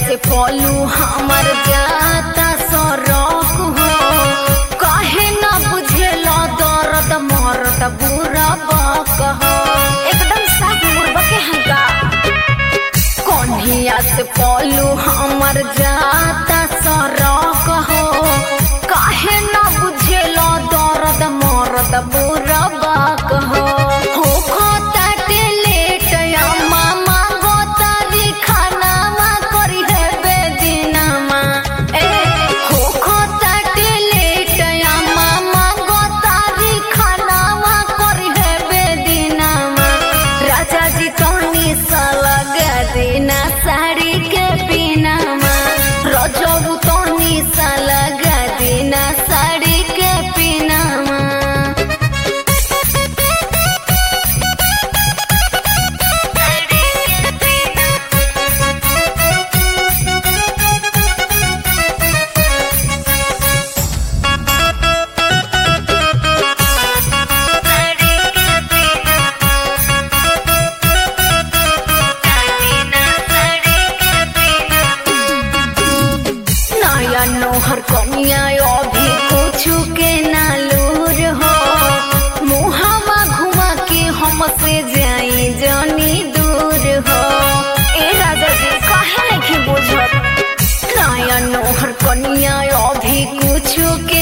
से पलू हमर जाता सरक हो काहे न बुझेला दर्द मर्द बुरा बक हो एकदम साफ मुर्बा के हंगा कन्हिया से पलू हमर जाता सरक हो काहे न बुझेला दर्द मर्द बुरा बक हो हो खोताटे लेट या मामा गोतारी खानामा करी है बेदिनामा ए हो खोताटे लेट या मामा गोतारी खानामा करी है बेदिनामा राजा जी तोनी सलग दिना साड़ी के पीनामा रजबू तोनी सलग दिना साड़ी के पीनामा नया नोहर कमिया अभी कुछु के नालूर हो मुहावा घुमा के हमसे जाई जनी दूर हो ए राजा जी काहे नहीं बुझत नया नोहर कनिया अभी कुछु के